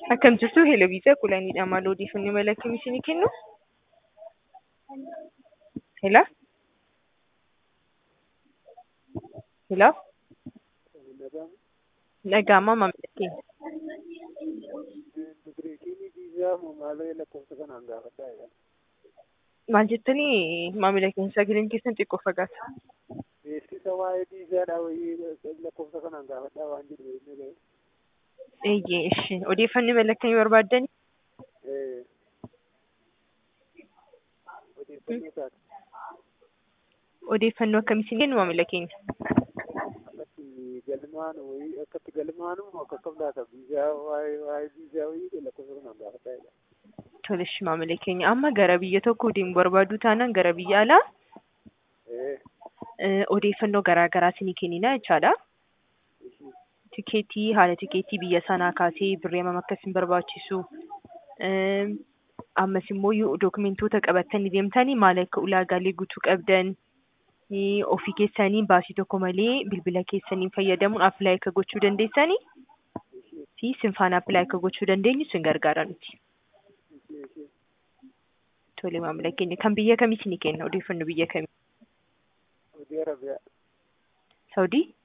Akkam jirtu Hello Viisaa Qulaaniidha. Maal odeeffannoo mala akkamii isinii kennu? Hello? Hello? Dhaga'amaa maamila keenya. Maal jettanii maamila keenya sagaleen keessan xiqqoo fagaata. Beeksisa waa'ee viizaadhaa wayii lakkoofsa kanaan gaafadhaa waan jedhu inni ga'e. Eeyyee ishi odeeffannoo mala akkamii barbaaddani? Odeeffannoo isaati. Odeeffannoo akkamii isin kennu maamila keenya? Akkatti galmaan wayii akkatti galmaanu akka akkam laata viizaa waa'ee waa'ee viizaa wayii lakkoofsa kanaan gaafadhaa jedha. Tole ishi maamila keenya amma gara biyya tokko deemu barbaaduu taanaan gara biyya alaa Eh, odeeffannoo garaa garaa isinii kennina jechaadha. ishii Tikeetii haala tikeetii biyya sanaa kaasee birrii hammam akka isin barbaachisu ammas immoo yoo dokumentoota qabattanii deemtanii maal akka ulaagaalee guutuu qabdan ofii keessanii baasii tokko malee bilbila keessaniin fayyadamuun appilaayi akka gochuu dandeessanii fi isin faana appilaayi akka gochuu dandeenyu isin gargaara nuti. ishii ishii Tole maamila keenya kan biyya kamii isinii kenna odeeffannoo biyya kamii? Saudi Arabiyaa. Saudii?